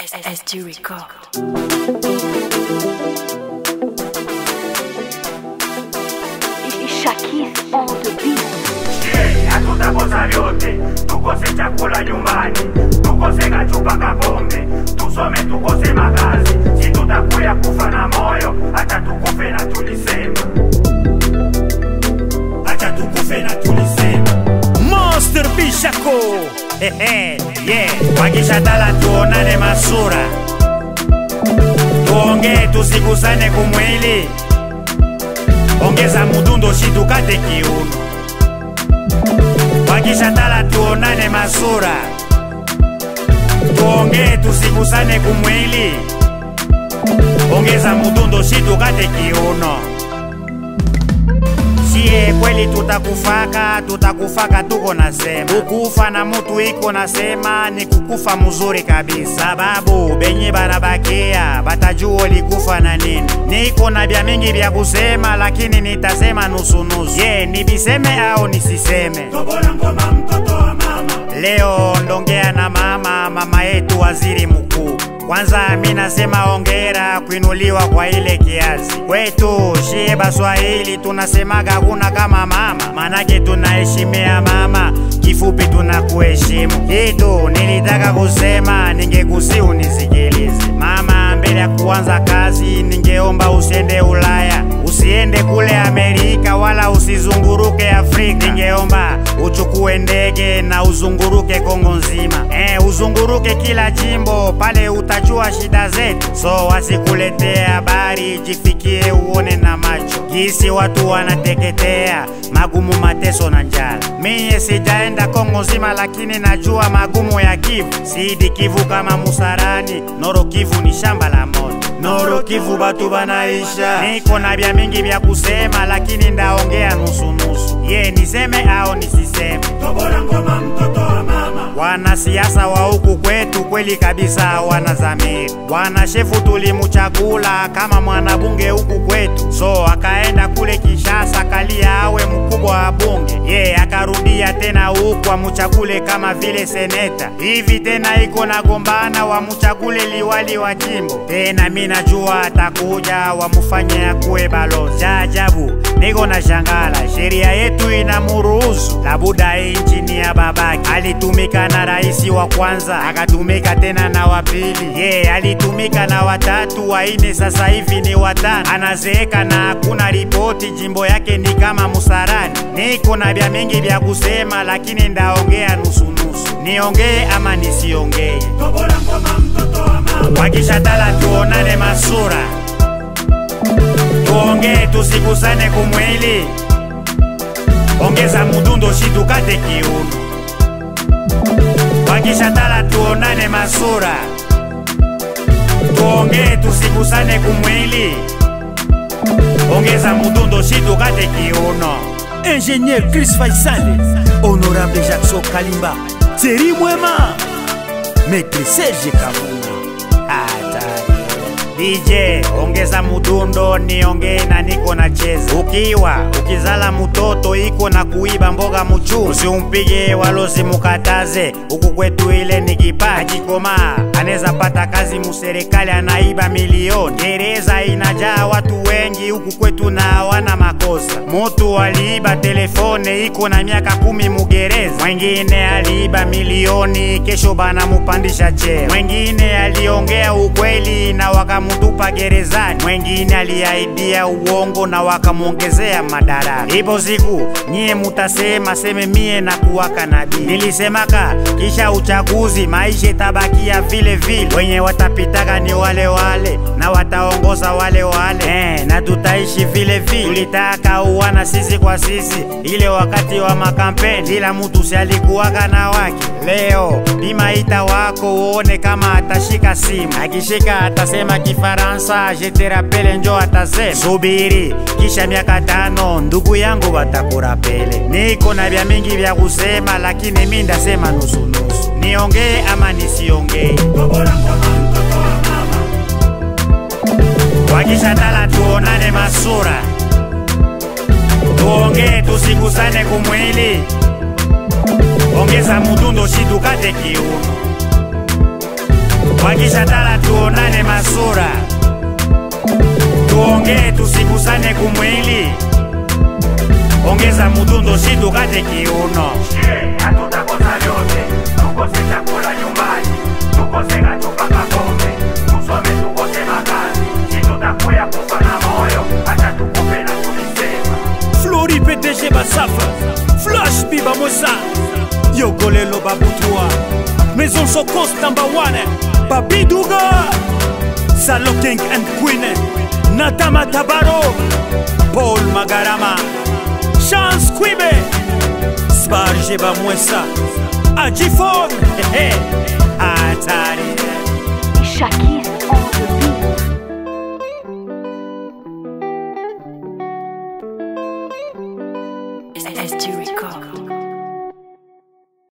SSG Record. Shakis on the beat. hatutakosa vyote, tukose chakula nyumbani, tukose kachupa kapombe, tusome tukose makazi, si tutakuya kufa na moyo, hata tukufe na tulisema, hata tukufe na tulisema. Monster Bishako Hehe, yeah. Wakishatala tuonane masura, tuongee tusigusane kumwili, ongeza mudundo shitukate kiuno wakishatala tuonane masura, tuongee tusigusane kumwili, ongeza mudundo shitukate kiuno. Sie kweli tutakufaka, tutakufaka tuko nasema, kukufa na mutu iko nasema ni kukufa mzuri kabisa, sababu benye banabakia batajua likufa na nini. Niko na bya mingi vya kusema, lakini nitasema nusunusu. Je, nibiseme au nisiseme? Tobola ngoma mtoto wa mama. Leo ndongea na mama, mama yetu waziri mkuu. Kwanza mi nasema ongera kuinuliwa kwa ile kiasi. Kwetu shie Baswahili tunasemaga hakuna kama mama, manake tunaheshimia mama, kifupi tunakuheshimu. Kitu nilitaka kusema, ningekusi unisikilize mama. Mbele ya kuanza kazi, ningeomba usiende Ulaya, usiende kule Amerika, wala usizunguruke Afrika. Ningeomba uchukue ndege na uzunguruke Kongo nzima, eh, uzunguruke kila jimbo pale, utajua shida zetu, so wasikuletee habari, jifikie uone na macho gisi watu wanateketea, magumu, mateso na njala. Mie sijaenda Kongo nzima, lakini najua magumu ya Kivu, sidi Kivu kama Musarani, Noro Kivu ni shamba la moto. Noro Kivu batu banaisha, niko na vya mingi vya kusema, lakini ndaongea nusunusu. Ye niseme au nisiseme? Tobola ngoma mtoto wa mama. Wanasiasa wa huku kwetu kweli kabisa hawana dhamiri. Bwana shefu tulimuchagula kama mwanabunge huku kwetu, so akaenda kule Kishasa kalia awe mkubwa wa bunge. Ye akarudia tena huku amuchagule kama vile seneta. Hivi tena iko na gombana wamuchagule liwali wa jimbo. Tena mi najua atakuja wamufanye akuwe balozi. Cha ajabu niko na shangala, sheria yetu inamuruhusu labuda inchi ni ya babake. Alitumika na rais wa kwanza, akatumika tena na wa pili, ye yeah, alitumika na watatu, waine, sasa hivi ni watano. Anazeeka na hakuna ripoti, jimbo yake ni kama Musarani. Niko na vya mingi vya kusema, lakini ndaongea nusunusu. Niongee ama nisiongee? Tobola ngoma mtoto wa mama. Wakishatala tuonane masura tuongee tusigusane kumwili, ongeza mudundo shitukate kiuno. Wakishatala tuonane masura, tuongee tusigusane kumwili, ongeza mudundo shitukate kiuno. Ingénieur Chris Faisal, Honorable Jackson Kalimba, Thierry Mwema, Maître Serge Kavuna. Hatari. DJ ongeza mudundo niongee na niko na cheza. Ukiwa ukizala mutoto iko na kuiba mboga muchu, usiumpige walozi mukataze. Huku kwetu ile ni kipaji koma, anaweza pata kazi muserikali, anaiba milioni. Gereza inajaa watu wengi huku kwetu na hawana makosa. Mutu aliiba telefone iko na miaka kumi mugereza, mwengine aliiba milioni, kesho bana mupandisha cheo. Mwengine aliongea ukweli na wakamutupa gerezani, mwengine aliaidia uongo na wakamwongezea madaraka. Ipo siku nyie mutasema seme mie na kuwaka nabii. Nilisemaka kisha uchaguzi maisha itabakia vile vile, wenye watapitaka ni wale wale na wataongoza wale wale eh, na tutaishi vile vile. Tulitaka uwana sisi kwa sisi, ile wakati wa makampeni, kila mtu si alikuwaka na wake. Leo imaita wako uone kama atashika simu, akishika atasema Kifaransa, je te rappelle, njo atasema subiri, kisha miaka tano ndugu yangu watakurapele. Niko na vya mingi vya kusema, lakini mi ndasema nusunusu. Niongee ama nisiongee? Wakishatala tuonane masura, tuongee tusigusane kumwili, ongeza mudundo shitukate kiuno wakishatala tuonane masura tuongee tusigusane kumwili ongeza mudundo si tukate kiuno hatutakosa vyote, tukose chakula nyumbani, tukose kachupa pombe, tusome tukose makazi, si tutakuya kufa na moyo, hata tukufe na tulisema. flori pdg basafa flash biba mosa yogolelo babutua maison sokos number one babiduga salo king and queen natama tabaro paul magarama chance kwibe sbarge bamwesa ajifon hatari Shakis